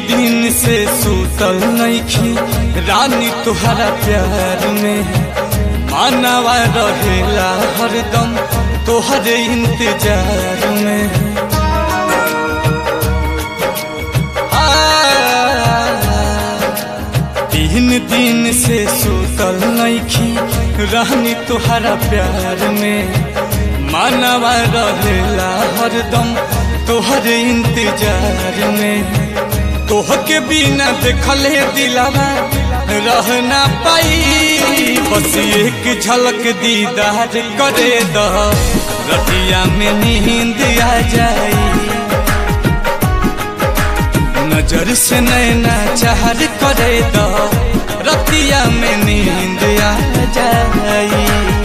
दिन से सूतल नईखी रानी तुहरा प्यार में मानवा रहेला हरदम तोहरे इंतजार में आ, तीन दिन से सूतल नईखी रानी तुहरा प्यार में मानवा रहेला हरदम तोहरे इंतजार में तोह के बिना देखले दिलावा रह ना पाई बस एक झलक दीदार करे द रतिया में नींद आ जाई नजर से नैना चाहर करे द रतिया में नींद आ जाई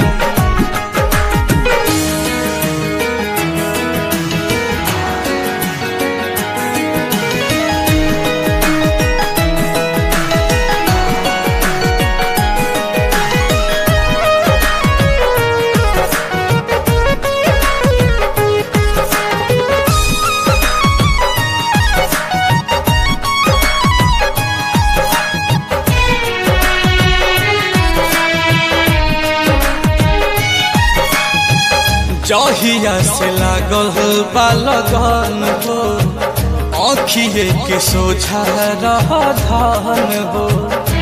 जहिया से लागल बा लगन हो आँखिए के सोझा रह धन हो